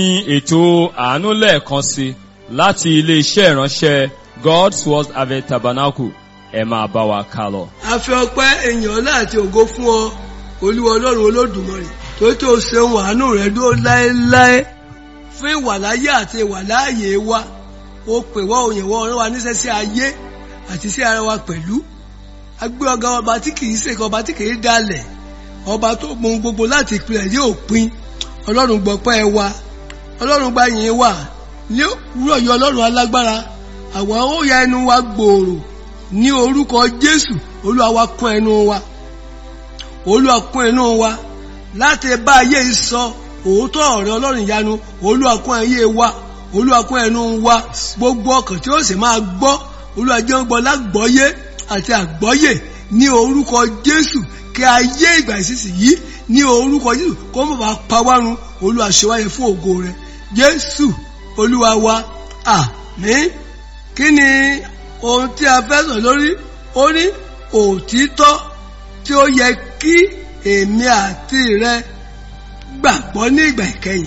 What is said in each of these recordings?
ní ètò àánú lẹ́ẹ̀kan sí láti ilé-iṣẹ́ ìránṣẹ́ God's Word Harvest Tabernacle ẹ máa bá wa ká lọ. a fi ọpẹ́ èèyàn ọlá àti ògo fún ọ olúwa ọlọ́run olódùmarè tó tó ṣeun àánú rẹ̀ dúró láéláé fún ìwàláyé àti ìwàláàyè wa ó pè wá òyìn wá ọ̀rọ̀ wa níṣẹ́ sí ayé àti sí ara wa pẹ̀lú agbé ọ̀gá ọba tí kìí ṣèkọ ọba tí kìí dalẹ̀ ọba tó mọ ohun gbogbo láti ìpìlẹ̀ yóò pin ọlọ́run gbọ́pẹ́ wa ọlọ́run gba yìn wa ní òwúrọ̀ yìí ọlọ́run alágbára àwọn ó ya ẹnu wa gbòòrò ní orúkọ jésù olúwa wa kún ẹnu wa olúwa kún ẹnu wa láti bá ayé yìí sọ òótọ́ ọ̀rẹ́ ọlọ́run ìyanu olúwa kún ayé wa olúwa kún ẹnu wa gbogbo ọkàn tí ó sì máa gbọ́ olúwa jẹ́ ń gbọ́ lágbọ́yé àti àgbọ́yé ní orúkọ jésù kí ayé ìgbà ìsinsìnyí ní orúkọ jésù kó mọ̀ bá pa wá run olúwa ṣe wáyé fún ògo rẹ̀ jésù olúwa wa àmín kí ni ohun tí a fẹ́ sọ lórí ó ní òtítọ́ tí ó yẹ kí èmi àti rẹ gbàgbọ́ ní ìgbà ìkẹyìn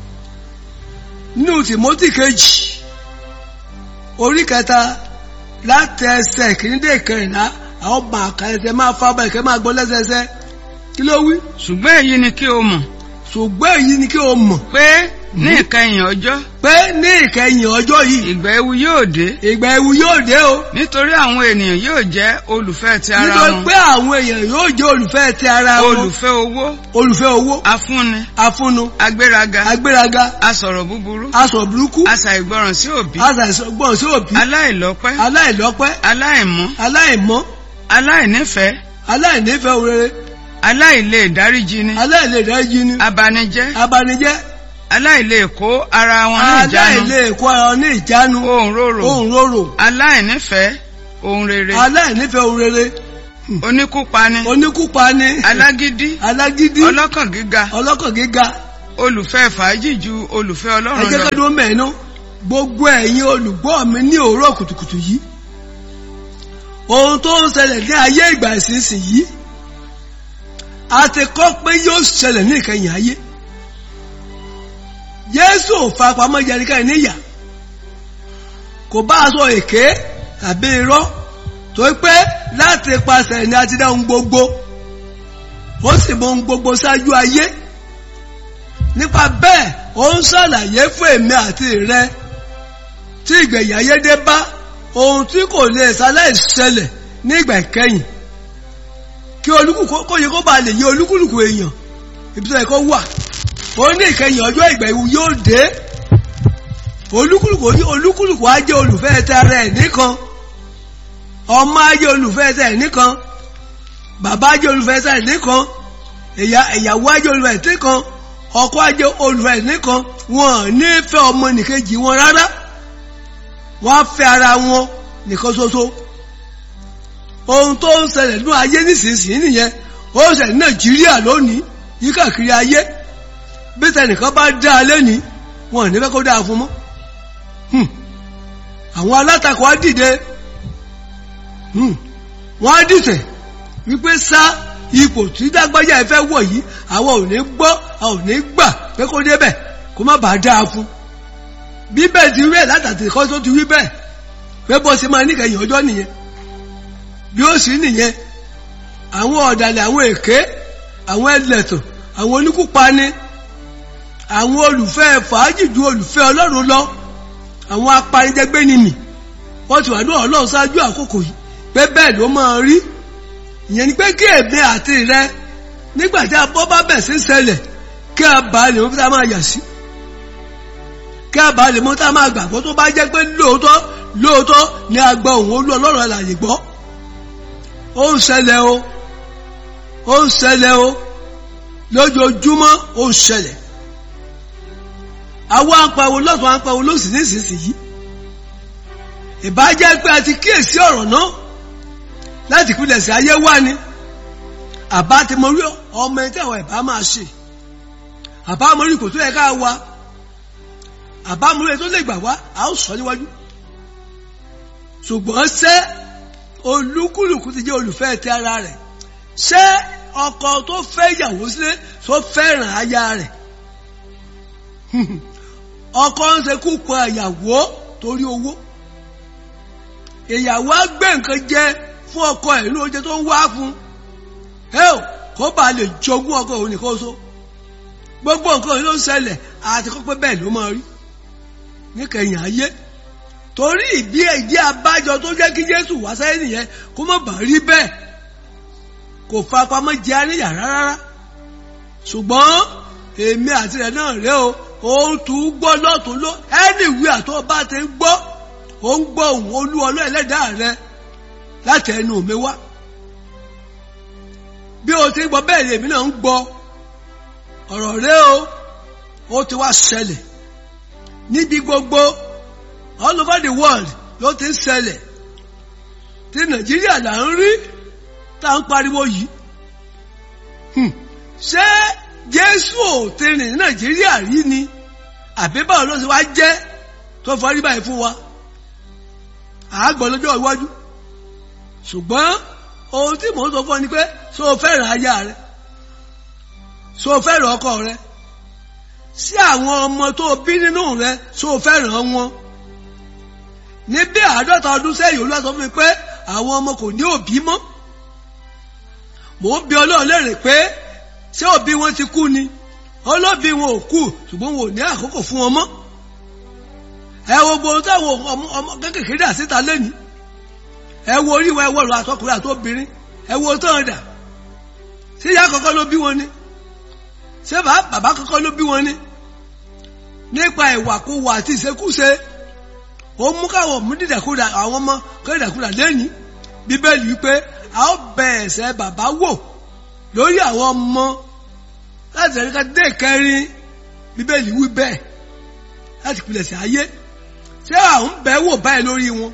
nínú tìmọ́tì kejì orí kẹta láti ẹsẹ̀ kìíní dé ìkẹrìnlá àwọn ọmọ àkàlẹ̀tẹ̀ máa fa ọba ìkẹ́ máa gbọ́ lẹ́sẹẹsẹ kí ló wí ṣùgbọ́n èyí ni kí o mọ̀ ṣùgbọ́n èyí ni kí o mọ̀ pé ní ìkẹyìn ọjọ́ pé ní ìkẹyìn ọjọ́ yìí ìgbà ewu yóò dé ìgbà ewu yóò dé o nítorí àwọn ènìyàn yóò jẹ́ olùfẹ́ ti ara nítorí wọn pé àwọn èèyàn yóò jẹ́ olùfẹ́ ti ara wọn olùfẹ́ owó olùfẹ́ owó afúnni afúnnu agbéraga agbéraga asọ̀rọ̀ búburú aṣọ burúkú aṣàìgbọràn sí òbí aṣàìsọgbọ́n sí òbí aláìlọ́pẹ́ aláìlọ́pẹ́ aláìmọ́ aláìmọ́ aláìnífẹ̀ẹ́ aláìnífẹ̀ẹ́ òrere aláìlè dáríjini aláìlèdájí ni abanijẹ́ abanijẹ́ aláìlè kó ara wọn ní ìjánu aláìlè kó ara wọn ní ìjánu ohun rorò ohun rorò aláìnífẹ̀ẹ́ ohun rere aláìnífẹ̀ẹ́ òrere oníkúpani oníkúpani alágídí alágídí ọlọ́kàn gíga ọlọ́kàn gíga olùfẹ́ fàájì ju olùfẹ́ ọlọ́run ẹjẹ́ lọ kẹ́dùn mẹ́ẹ̀nú gbogbo ẹ̀yin olùgbọ́ mi ní òwúrọ̀ kùtùkùtù yìí ohun tó ń ṣẹlẹ̀ ní ayé ìgbà ìsinsìnyí a ti kọ́ pé yóò ṣẹlẹ̀ ní ìkẹyìn ayé Jésù ò farapamọ́ jẹnikẹ́ni níyà kò bá aṣọ èké tàbí irọ́ tó pé láti pasẹ̀ ni a ti dá ohun gbogbo ó sì mọ ohun gbogbo ṣáájú ayé nípa bẹ́ẹ̀ ó ń ṣàlàyé fún èmi àti rẹ tí ìgbẹ̀yìn ayé dé bá ohun tí kò lè ṣaláì ṣẹlẹ̀ ní ìgbà ìkẹyìn kí olúkúlùkù kó yẹ kó bá lè yé olúkúlùkù èèyàn ibi tó yẹ kó wà ó ní ìkẹyìn ọjọ́ ìgbà ìwú yóò dé olúkúlùkù olúkúlùkù á jẹ́ olùfẹ́ ti ara ẹ̀ nìkan ọmọ á jẹ́ olùfẹ́ ti ẹ̀ nìkan bàbá á jẹ́ olùfẹ́ ti ẹ̀ nìkan ìyàwó á jẹ́ olùfẹ́ ti nìkan ọkọ á jẹ́ olùfẹ́ ti nìkan wọn ò ní fẹ́ ọmọ nìkejì wọn rárá wọ́n á fẹ́ ara wọn nìkan ṣoṣo ohun tó ń ṣẹlẹ̀ ní ayé nísinsìnyí nìyẹn ó ṣẹlẹ̀ ní nàìjíríà lónìí yí káàkiri ayé bí tẹnìkan bá dá a lẹ́ni wọn ò ní fẹ́ kó dáa fún mọ́ àwọn alátakò á dìde wọ́n á dìtẹ̀ wípé sá ipò tí dágbájá ẹ fẹ́ wọ̀ yìí àwọn ò ní gbọ́ àwọn ò ní gbà pé kó débẹ̀ kó má bàa dáa fún bí bẹ́ẹ̀ ti rí ẹ̀ látàtì kọ́ tó ti rí bẹ́ẹ̀ pé bó ṣe máa níkẹyìn ọjọ́ nìyẹn bí ó sì nìyẹn àwọn ọ̀dàlẹ̀ àwọn èké àwọn ẹlẹ́tàn àwọn oníkúpani àwọn olùfẹ́ fàájì ju olùfẹ́ ọlọ́run lọ àwọn apanijẹgbẹ́nimì wọ́n ti wà ní ọlọ́run ṣáájú àkókò yìí pé bẹ́ẹ̀ ló máa rí ìyẹn ni pé kí èmi àti rẹ nígbà tí abọ́ bá bẹ̀ sí ṣẹlẹ̀ kí a bá lè mú tá a máa yà sí kí a bá lè mú tá a máa gbàgbọ́ tó bá jẹ́ pé lóòótọ́ lóòótọ́ ni a gbọ́ òun olú ọlọ́run àlàyé gbọ́ ó ń ṣẹlẹ̀ o ó ń ṣẹlẹ̀ o lójoojúmọ́ ó ń ṣẹlẹ̀ àwọn apàwọ̀ lọ́tún apàwọ̀ lósì nísinsìnyí ìbájẹ́ pé a ti kíyèsí ọ̀rọ̀ náà láti pínlẹ̀ sí ayé wá ni àbá ti mọ rí ọmọ ẹni tí àwọn ìbá máa ṣe àbá mọ rí kò tó yẹ ká wa àbá mọ rí tó lè gbà wá a ó sọ níwájú ṣùgbọ́n ṣé olúkúlùkù ti jẹ́ olùfẹ́ ti ara rẹ̀ ṣé ọkọ tó fẹ́ ìyàwó sílé tó fẹ́ràn aya rẹ̀ ọkọ ń ṣekú pa ìyàwó torí owó ìyàwó á gbé nǹkan jẹ fún ọkọ ẹ̀ ní oúnjẹ tó ń wá fún ẹ ò kó bá lè jogún ọkọ òun nìkan so gbogbo nǹkan yìí ló ń ṣẹlẹ̀ àti kọ́pẹ́ bẹ́ẹ̀ ló máa rí níkẹyìn ayé torí ìdí ìdí abájọ tó jẹ́ kí Jésù wá sẹ́yìn nìyẹn kó má bàa rí bẹ́ẹ̀ kò farapamọ́ jẹ́ àníyàn rárá ṣùgbọ́n èmi àti rẹ̀ náà rẹ̀ o òun tún gbọ́ lọ́tún ló ẹnìwé àtọ́ bá ti ń gbọ́ ó ń gbọ́ òun olú ọlọ́ ẹlẹ́dàá rẹ láti ẹnu mi wá bí o ti ń gbọ́ bẹ́ẹ̀ lèmi náà ń gbọ́ ọ̀rọ̀ rẹ o ó ti wá ṣẹlẹ̀ níbi gbogbo all over the world ló ti ń ṣẹlẹ̀ tí Nàìjíríà là ń rí tá à ń pariwo yìí ṣé Jésù ò ti rìn ní Nàìjíríà rí ni àbí báwo ló ti wá jẹ́ tó fọrí báyìí fún wa àágbọ̀ lọ́jọ́ iwájú ṣùgbọ́n ohun tí mò ń sọ fún ọ ni pé ṣé o fẹ́ràn aya rẹ ṣé o fẹ́ràn ọkọ rẹ sí àwọn ọmọ tó bí nínú rẹ ṣé o fẹ́ràn wọn ní bí àádọ́ta ọdún sẹ́yìn olúwa sọ fún mi pé àwọn ọmọ kò ní òbí mọ́ mò ń bi ọlọ́run léèrè pé ṣé òbí wọn ti kú ni olóbí wọn ò kú ṣùgbọ́n wọn ò ní àkókò fún wọn mọ́ ẹ wo gbogbo táwọn ọmọ kékeré dà síta lẹ́nu ẹ wo orí wa ẹ wo ọ̀rọ̀ àtọkùnrin àtobìnrin ẹ wo tán dà ṣé ìyá kọ́kọ́ ló bí wọn ni ṣé bàbá kọ́kọ́ ló bí wọn ni nípa ìwàkuwà àti ìṣekúṣe ó mú káwọn mú dídàkúdà àwọn ọmọ kédàkúdà lẹ́yìn bíbélì wípé a ó bẹ ẹ̀ṣẹ̀ bàbá wò lórí àwọn ọmọ láti ẹ̀ríkà dé kẹrin bíbélì wí bẹ́ẹ̀ láti pilẹ̀sẹ̀ ayé ṣé àwọn bẹ́ẹ̀ wò báyìí lórí wọn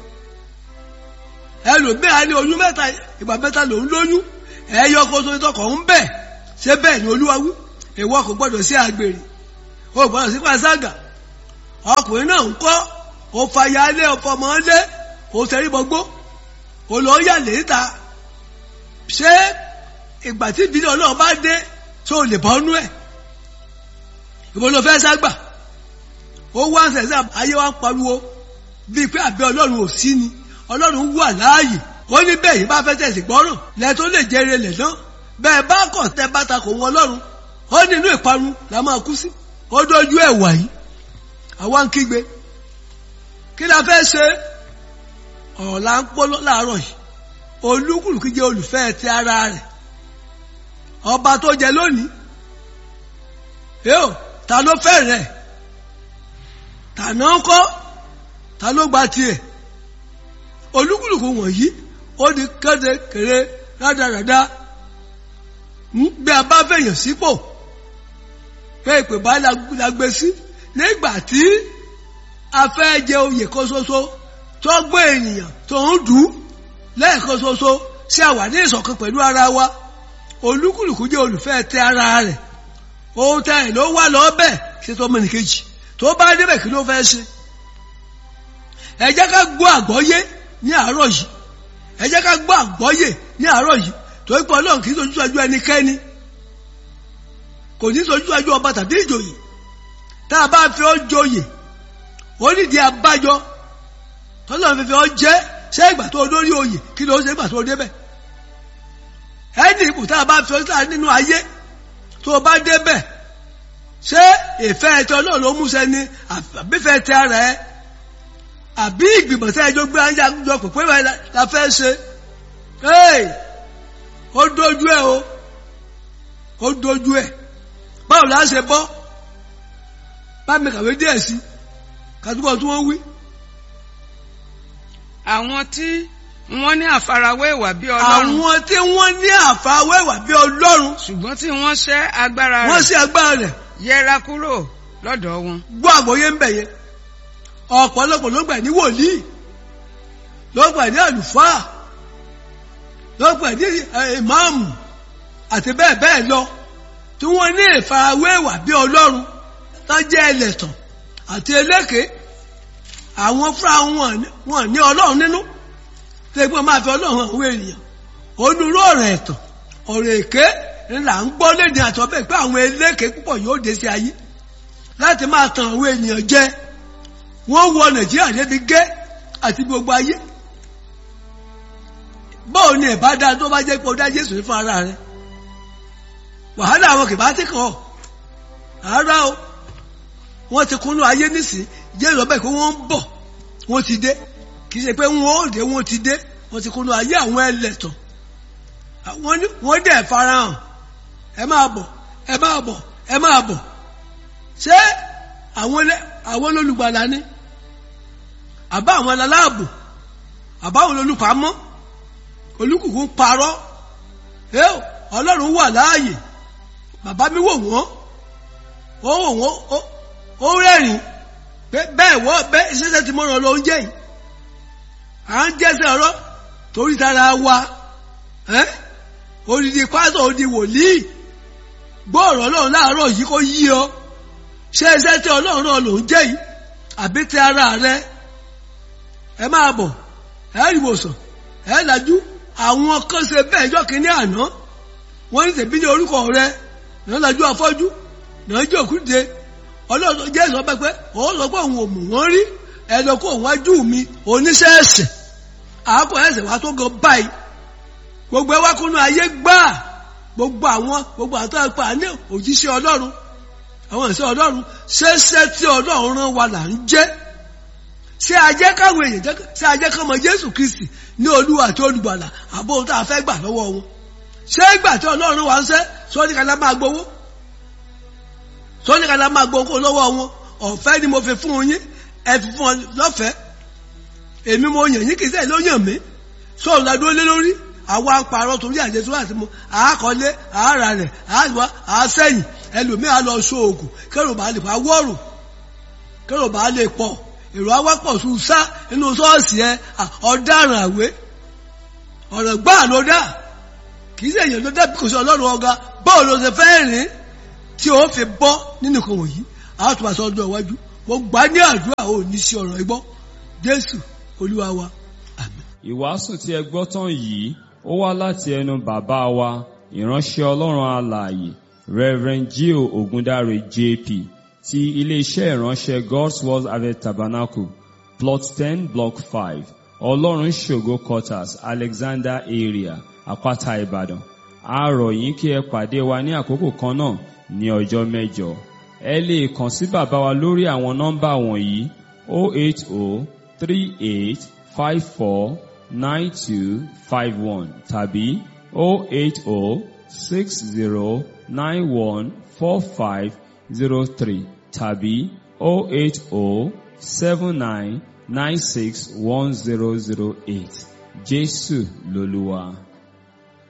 ẹlòmíà ní oyún mẹ́ta ìgbà mẹ́ta lòún lóyún ẹ̀yọ kó tó tọkọ̀ ń bẹ̀ ṣé bẹ́ẹ̀ ni olúwa wí ìwọ kò gbọ́dọ̀ sí àgbèrè o gbọ́dọ̀ sí pàṣágà ọkùnrin náà ń kọ́ o fàyà lé ọfọmọ lé o tẹrí gbogbo o lọ yà léta ṣé ìgbà tí ìbílẹ̀ ọlọ́run bá dé tó o lè bọ́ nú ẹ̀ ìbò ló fẹ́ ságbà ó wá ń sẹ̀sẹ̀ ayé wa ń pariwo bíi pé àbẹ́ ọlọ́run ò sí ni ọlọ́run wà láàyè ó ní bẹ́ẹ̀ yìí bá fẹ́ tẹ̀sí gbọ́ràn lẹ́ tó lè jẹrẹ lẹ̀ náà bẹ́ẹ̀ bá kọ̀ tẹ́ bá ta kò wọn ọlọ́run ó nínú ìparun la máa kú sí ó dójú ẹ̀ wà yìí àwa ń kígbe kí la fẹ́ ṣe ọ̀rọ̀ la ń pọ́ láàárọ̀ yìí olúkúlùkù jẹ́ olùfẹ́ ti ara rẹ̀ ọba tó jẹ lónìí yóò ta ló fẹ́ rẹ̀ tàná kọ́ ta ló gba tiẹ̀ olúkúlùkù wọ̀nyí ó di kéde kéré rádaràda bí a bá fẹ̀yàn sípò pé ìpè bá la gbé sí nígbà tí a fẹ́ jẹ oyè kan ṣoṣo tó gbé ènìyàn tó ń dùn lẹ́ẹ̀kan ṣoṣo sí àwa ní ìṣọ̀kan pẹ̀lú ara wa olúkúlùkù jẹ́ olùfẹ́ tẹ ara rẹ̀ ohun tẹ ẹ̀ ló wà lọ́bẹ̀ ṣe tó mẹ́nìkejì tó bá débẹ̀ kí ló fẹ́ ṣe ẹ jẹ́ ká gbọ́ àgbọ́yé ní àárọ̀ yìí ẹ jẹ́ ká gbọ́ àgbọ́yé ní àárọ̀ yìí torí pé ọlọ́run kì í sojú ajú ẹnikẹ́ni kò ní sojú ajú ọba tàbí ìjòyè tá a bá fi ọ́ joyè ó nídìí abájọ tọ́lọ́run fi fi ọ́ jẹ́ ṣé ìgbà tó lórí oyè kí ló ṣe ìgbà tó débẹ̀ ẹni ipò tá a bá fi ọ́ síta nínú ayé tó bá débẹ̀ ṣé ìfẹ́ ẹ̀tọ́ náà ló mú sẹ́ni àbífẹ́ tẹ ara ẹ àbí ìgbìmọ̀ tẹ́ ẹjọ́ gbé ayé àjọ pèpè rẹ̀ la fẹ́ ṣe ó dojú ẹ o ó dojú ẹ báwo la ṣe bọ́ bá mi kàwé díẹ̀ sí kàdúgbò tí wọ́n wí. àwọn tí wọ́n ní àfarawé ìwà bí ọlọ́run àwọn tí wọ́n ní àfarawé ìwà bí ọlọ́run ṣùgbọ́n tí wọ́n ṣẹ́ agbára wọ́n rẹ̀ sí agbára rẹ̀ yẹra kúrò lọ́dọ̀ wọn. gbọ́ àgbọ́yé ń bẹ̀ yẹn ọ̀pọ̀lọpọ̀ ló gbà ní wòlíì ló gbà ní àlùfáà ló gbà ní ìmáàmù àti bẹ́ẹ̀ bẹ́ẹ̀ lọ tí wọ́n ní ìfarawé ìwà bí ọlọ́run tó jẹ́ ẹlẹ́tàn àti eléke àwọn fúnra wọn wọn ní ọlọ́run nínú tó gbọ́n máa fi ọlọ́run hàn àwọn ènìyàn onírú ọ̀rọ̀ ẹ̀tàn ọ̀rọ̀ èké ńlá ń gbọ́ léde àtọ́ bẹ́ẹ̀ pé àwọn eléke púpọ̀ yóò dé sí ayé láti máa tan àwọn ènìyàn jẹ wọ́n wọ nàìjíríà débi gẹ́ àti gbogbo ayé báwo ni ẹ̀bá dáa tó bá jẹ́ pé ó dá jésù ní fún ara rẹ̀ wàhálà àwọn kìbá ti kàn ọ́ rárá o wọ́n ti kúnnú ayé nísìn jésù ọbẹ̀ pé wọ́n ń bọ̀ wọ́n ti dé kì í ṣe pé wọ́n ó dé wọ́n ti dé wọ́n ti kúnnú ayé àwọn ẹlẹ́tàn wọ́n ní wọ́n dẹ̀ farahàn ẹ máa bọ̀ ẹ máa bọ̀ ẹ máa bọ̀ ṣé àwọn ẹlẹ́- àwọn olùgbàlà ni àbá àwọn aláàbò àbá àwọn olùpamọ́ olùkùkù ń parọ́ ẹ ò, ọlọ́run wà láàyè bàbá mi wò wọ́n ó wò wọ́n ó- ó rẹ́rìn pé bẹ́ẹ̀ wọ́ bẹ́ẹ̀ ṣẹ́ṣẹ́ tí mo ràn lọ oúnjẹ yìí à ń jẹ́sẹ̀ ọ̀rọ̀ torí tara wa ẹ́ odidi pásọ̀ odi wòlíì gbọ́ ọ̀rọ̀ ọlọ́run láàárọ̀ yìí kó yí ọ ṣé iṣẹ́ tí ọlọ́run náà ló ń jẹ́ yìí àbí ti ara rẹ ẹ máa bọ̀ ẹ rí ìwòsàn ẹ lajú àwọn kan ṣe bẹ́ẹ̀ jọ́ kínní àná wọ́n ní tèmi ní orúkọ rẹ náà lajú afọ́jú náà jẹ́ òkúté ọlọ́run jésù ọba pé òun sọ pé òun ò mú wọn rí ẹ lọ kó òun wájú mi oníṣẹ́ ẹ̀sẹ̀ àákò ẹ̀sẹ̀ wa tó gan báyìí gbogbo ẹ wá kúnú ayé gbáà gbogbo àwọn gbogbo àtọ́ ẹ̀pà ní òjíṣẹ́ ọlọ́run àwọn ìṣẹ́ ọlọ́run ṣẹ́ṣẹ́ tí ọlọ́run rán wa là ń jẹ́ ṣé ajẹ́ káwọn èèyàn jẹ́ ṣé ajẹ́ kọ́mọ jésù kristi ní olúwa àti olùgbàlà àbó ohun tá a fẹ́ gbà lọ́wọ́ wọn ṣé ìgbà tí ọlọ́run wa ń ṣẹ́ sọ́ni kàlá máa gbowó sọ́ni kàlá máa gbowó lọ́wọ́ wọn ọ̀fẹ́ ni mo fi fún yín ẹ fi fún ọ lọ́fẹ̀ẹ́ èmi mo yàn yín kì í sẹ́yìn ló yàn mí sọ̀rọ̀ la dúró lé lórí àwa ń parọ́ torí àjẹsọ́ àti mo àákọ́lé àárà rẹ̀ àáwá àásẹ̀yìn ẹlòmíà lọ sóògùn kẹrò bá lè pa wọ́ọ̀rù kẹrò bá lè pọ̀ èrò awápọ̀ sùn sá inú ṣọ́ọ̀ṣì ẹ à, ọ̀daràn àwé ọ̀rọ̀ gbáà ló dá kì í sẹ́yìn ló dá bí kò sí ọlọ́run ọ̀gá bọ́ọ̀ ló ṣe fẹ́ rìn tí ó fi bọ́ nínú kan wọ̀nyí àwọn tó bá sọ ọdún iwájú mo gbà ní àdúrà ò ní sí ọ̀rọ̀ igbó jésù olúwa wa àmín. Ìwàásù tí ẹ gbọ́ tán yìí ó wá láti ẹnu bàbá wa ìránṣẹ́ Ọlọ́run alààyè Reverend Gio Ogundare JP ti iléeṣẹ́ ìránṣẹ́ God's Word Harvest Tabernacle plot ten block five Ọlọ́run ṣògo quarters Alexander area Àpáta Ìbàdàn a rọ̀ yín kí ẹ pàdé wa ní àkókò kan náà ní ọjọ́ mẹ́jọ ẹ lè kàn sí bàbá wa lórí àwọn nọ́mbà wọ̀nyí 080 38 54 9251 tàbí 080 60 91 4503 tàbí 080 79 96 1008 Jésù lolúwa.